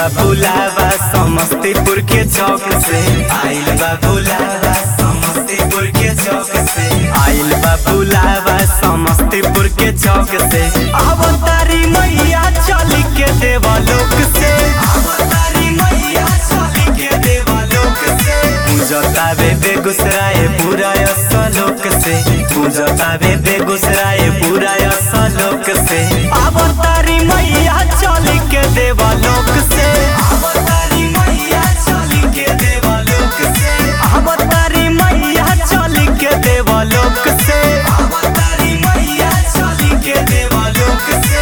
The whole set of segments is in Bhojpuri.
बा बुलावा समस्तीपुर के चौक से आइल बा बुलावा समस्तीपुर के चौक से आइल बा बुलावा समस्तीपुर के चौक से अवतारी मैया चली के देवलोक से अवतारी मैया चली के देवलोक से पूजतावे बेगूसराय पूरा असलोक से पूजतावे बेगूसराय पूरा असलोक से अवतारी मैया चली के देवलोक से अवतारी मैया चली के देवलोक से अवतारी मैया चली के देवलोक से अवतारी मैया चली के देवलोक से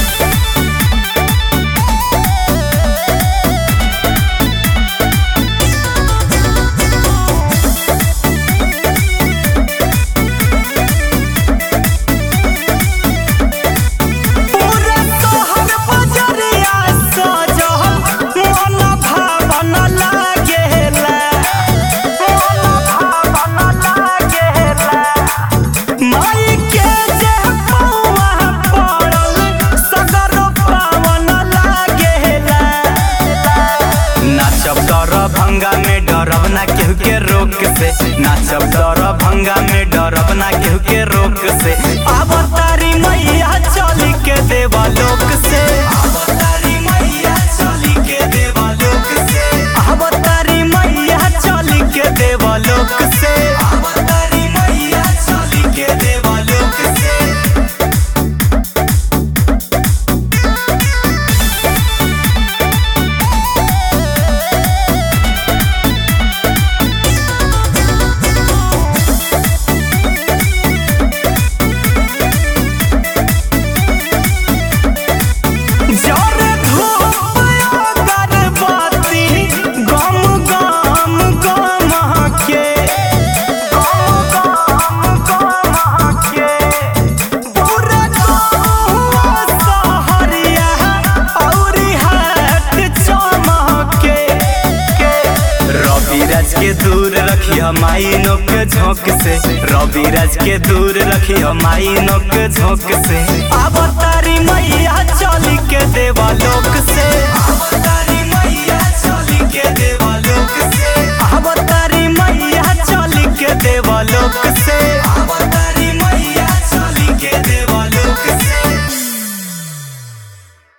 पूरे तोहर बजरिया सजल मन भावन लागेला मन भावन लागेला माई के जे पौआ पड़ल सगर पावन लागेला नाचब डर भंगा में डरब ना केहू के रोक से नाचब डर भंगा में डरब ना केहू के रोक से अवतारी मैया चली के देवलोक से अवतारी मैया चली के देवलोक से अवतारी मैया चली के देवलोक से अवतारी मैया चली के देवलोक से जरे धूप अगरबत्ती गम गम गम के गम गम गम के पूरा गौआ सहरिया औरी हाथ चमके रवि राज के दूर रखी माई नोक झोंक से रवि राज के दूर रखी माई नोक झोंक से अवतारी मैया चली के देवलोक से अवतारी मैया चली के देवलोक से अवतारी मैया चली के देवलोक